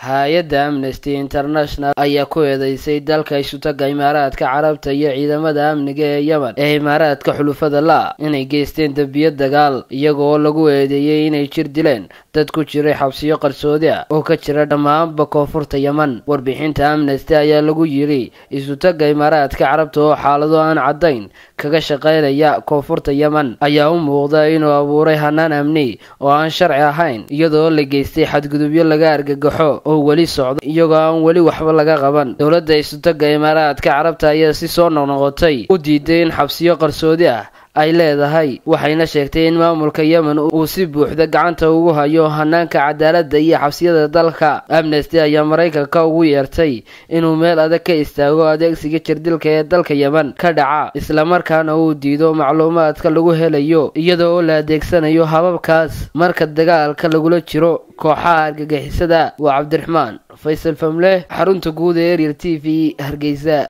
hay-adda amnesty international ayaa ku eedeysay dalka isutaga imaaraadka carabta iyo ciidamada amniga ee yemen ee imaaraadka xulufada la inay geysteen dembiyo dagaal iyagoo lagu eedeeyey inay jir dileen dad ku jiray xabsiyo qarsoodi ah oo ka jira dhammaanba koonfurta yemen warbixinta amnesty ayaa lagu yidhi isutaga imaaraadka carabta oo xaalado aan caddayn kaga shaqaynaya koonfurta yemen ayaa u muuqda inuu abuuray hanaan amni oo aan sharci ahayn iyadoo la geystay xadgudubyo laga argagaxo oo weli socda iyagoo aan weli waxba laga qaban dowladda isutaga imaaraadka carabta ayaa si soo noqnoqotay u diiday in xabsiyo qarsoodi ah ay leedahay waxayna sheegtay in maamulka yemen uu si buuxda gacanta ugu hayo hanaanka cadaaladda iyo xabsiyada dalka amnesty ayaa maraykanka ugu yeertay inuu meel adag ka istaago adeegsiga jirdilka ee dalka yemen ka dhaca islamarkaana uu diido macluumaadka lagu helayo iyada oo la adeegsanayo hababkaas marka dagaalka lagula jiro kooxaha argagixisada waa cabdiraxmaan faysal famleh xarunta guud ee erier t v hargeysa